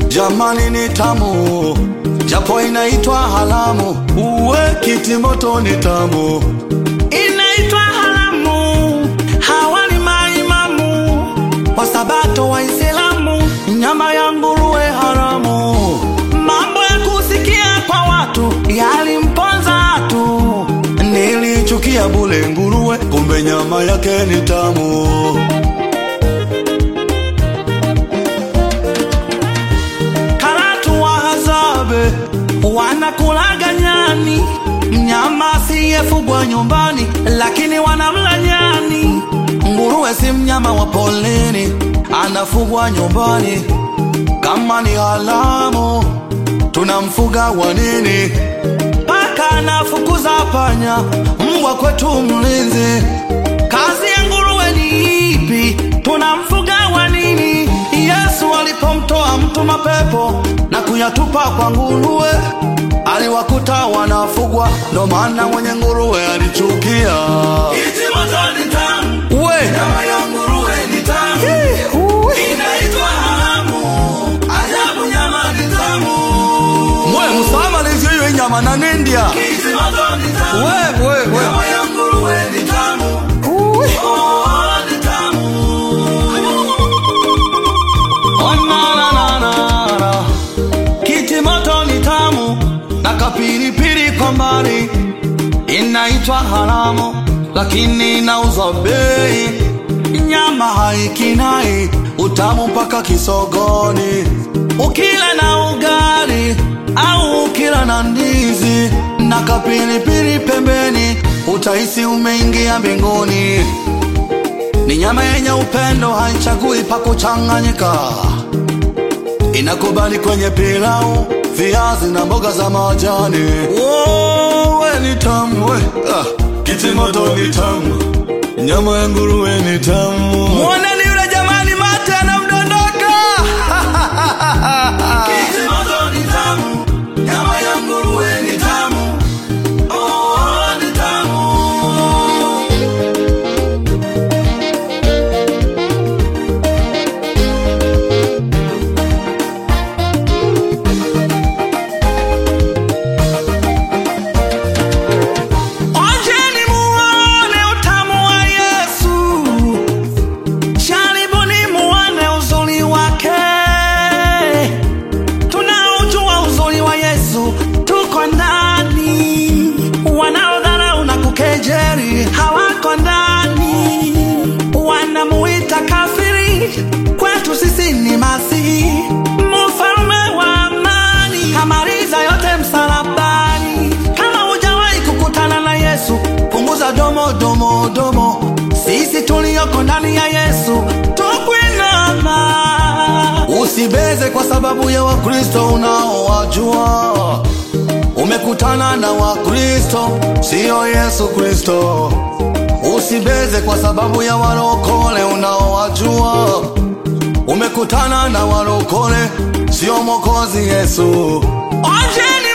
jamani ni tamu, japo inaitwa haramu. Uwe kitimoto ni tamu, inaitwa haramu. Hawa ni maimamu wasabato Waislamu, nyama ya nguruwe haramu. mambo ya kusikia kwa watu yalimponza tu. Nilichukia bule nguruwe, kumbe nyama yake ni tamu. Karatu wa hazabe wanakulaga nyani, mnyama asiyefugwa nyumbani, lakini wanamla nyani. Nguruwe si mnyama wa polini, anafugwa nyumbani. Kama ni haramu, tunamfuga wa nini? Paka anafukuza panya, Mbwa kwetu mlinzi, kazi ya nguruwe ni ipi? Tunamfuga wa nini? Yesu alipomtoa mtu mapepo na kuyatupa kwa nguruwe, aliwakuta wanafugwa, ndo maana mwenye nguruwe alichukia. Kitimoto ni tamu, We nyama ya nguruwe ni tamu, inaitwa haramu. Ajabu, nyama ni tamu. mwe musama liziyo inyama na nindia Kitimoto ni tamu, we we we nyama ya nguruwe ni tamu. Oh, ni tamu. Oh, na, na, na, na, na. Kitimoto ni tamu na kapilipili kwa mbali, inaitwa haramu lakini inauzwa bei. Nyama haikinai utamu mpaka kisogoni, ukila na ugali au ukila na ndizi na kapilipili pembeni, utahisi umeingia mbinguni. Ni nyama yenye upendo, haichagui pa kuchanganyika, inakubali kwenye pilau, viazi na mboga za majani. Oh, we ni tamu we. Ah, kitimoto ni tamu, nyama ya nguruwe ni tamu. Mwoneni yule jamani, mate anamdondoka. Kitimoto ni tamu, nyama ya nguruwe ni tamu. Oh, ni tamu. Onjeni muone utamu wa Yesu, jaribuni muone uzuri wake. Tunaujua uzuri wa Yesu, tuko ndani. Wanaodharau na kukejeli hawako ndani, wanamuita kafiri, kwetu sisi ni Masihi, mfalme wa amani, kamaliza yote msalabani. Kama hujawahi kukutana na Yesu, Punguza domo domo domo, sisi tulioko ndani ya Yesu tukwinama. usibeze kwa sababu ya Wakristo unaowajua. Umekutana na Wakristo, siyo Yesu Kristo. Usibeze kwa sababu ya warokole unaowajua. Umekutana na warokole, sio Mwokozi Yesu. Onjeni